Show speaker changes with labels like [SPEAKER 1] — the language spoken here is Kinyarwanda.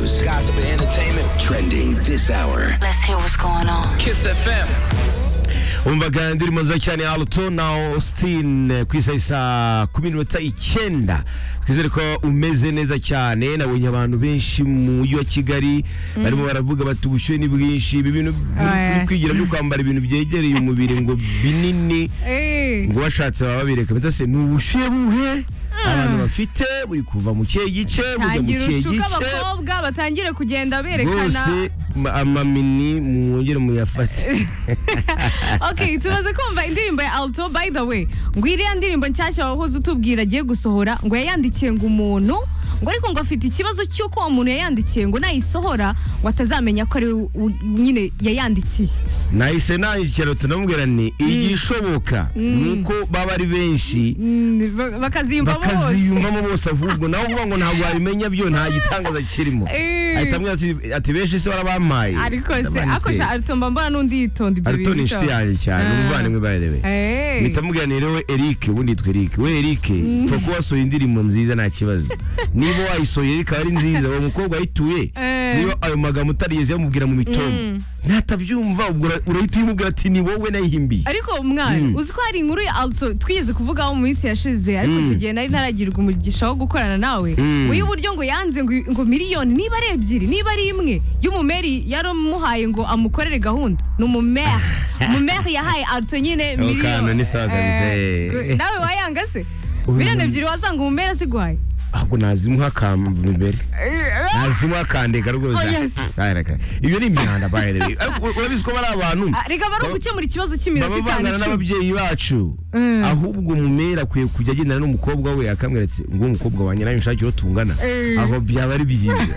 [SPEAKER 1] gossip and entertainment. Trending this hour.
[SPEAKER 2] Let's hear what's going on.
[SPEAKER 1] Kiss FM.
[SPEAKER 3] umvaga indirimbo nziza cyane ya aluto na austin eh, ku isaha isa kumi n'iminota icyenda twizere ko umeze neza cyane nabonye abantu benshi mu mujyi wa kigali barimo baravuga bati ubushyuhe ni bwinshi ibi bintu
[SPEAKER 4] Ah,
[SPEAKER 3] byo
[SPEAKER 4] yes.
[SPEAKER 3] kwigira byo kwambara ibintu byegereye umubiri ngo binini
[SPEAKER 4] Eh,
[SPEAKER 3] ngo washatse baba babireka mbese ni ubushyuhe buhe abantu bafite buri kuva mu kihe gice bujya mu
[SPEAKER 4] tangira
[SPEAKER 3] kihe
[SPEAKER 4] ushuke
[SPEAKER 3] gice
[SPEAKER 4] abakobwa batangire kugenda berekana
[SPEAKER 3] rwose ma- amamini mwongere muyafate
[SPEAKER 4] okay tumaze kumva indirimbo ya alto by the way ngo iriya ndirimbo nshyashya wahoze utubwira agiye gusohora ngo yayandikiye ngo umuntu ngo ariko ngo afite ikibazo cy'uko uwo muntu yayandikiye ngo nayisohora ngo atazamenya ko ari we u- nyine yayandikiye
[SPEAKER 3] nahise nandikira tunamubwira ni igishoboka ni uko baba ari benshi
[SPEAKER 4] Mm, ba- bakaziyumvamo bose
[SPEAKER 3] bakaziyumvamo bose ahubwo nawe uvuga ngo ntabwo wabimenya byo nta gitangaza kirimo
[SPEAKER 4] Eh.
[SPEAKER 3] ahita ambwira ati ati benshi se barabampaye
[SPEAKER 4] ariko se
[SPEAKER 3] Ndabani se,
[SPEAKER 4] akosha aritomba mbona n'undi yitonda ibyo
[SPEAKER 3] Alto ni inshuti yanjye cyane
[SPEAKER 4] Ah.
[SPEAKER 3] umuvandimwe bayerewe
[SPEAKER 4] Hey.
[SPEAKER 3] mpita mubwira ni rero Eric ubundi yitwa Eric we Eric twa kuba wasohoye indirimbo nziza nta kibazo niba wayisohoye Eric aba ari nziza uwo mukobwa wayituye
[SPEAKER 4] Eh.
[SPEAKER 3] niba ayo magambo utarigeze uyamubwira mu mitombo natabyumva ubwo ura- urahita uyimubwira ati ni wowe nayihimbiye
[SPEAKER 4] ariko mwana uzi ko hari inkuru ya alto twigeze kuvugaho mu minsi yashize ariko icyo gihe nari ntaragirwa umugisha wo gukorana nawe
[SPEAKER 3] Mm.
[SPEAKER 4] ngo y'uburyo ngo yanze ngo, ngo miliyoni niba ari ebyiri niba ari imwe y'umumeri yaramuhaye ngo amukorere gahunda ni umumeri umumeri yahaye alto nyine
[SPEAKER 3] Ako kana
[SPEAKER 4] miliyoni
[SPEAKER 3] ni sawa kabisa,
[SPEAKER 4] Eh,
[SPEAKER 3] eh.
[SPEAKER 4] nawe wayanga se
[SPEAKER 3] Uyu
[SPEAKER 4] miliyoni
[SPEAKER 3] muntu-
[SPEAKER 4] ebyiri wazanga umumeri aziguhaye
[SPEAKER 3] ahubwo nazimuha akamva imbere nazimuha akandeka rwose
[SPEAKER 4] Oh, yes.
[SPEAKER 3] Kare, kare. ibyo ni imyanda by the way Ariko urabizi ko bari abantu
[SPEAKER 4] Ah, reka bari ugukemura ikibazo cy'iminota
[SPEAKER 3] baba
[SPEAKER 4] itanu
[SPEAKER 3] bangana
[SPEAKER 4] icumi.
[SPEAKER 3] n'ababyeyi bacu ahubwo umumera akwiye kujya agendana n'umukobwa we akamweretse ngo uwo mukobwa wanjye nawe nshakire uwo tungana
[SPEAKER 4] Eh.
[SPEAKER 3] aho byaba ari byiza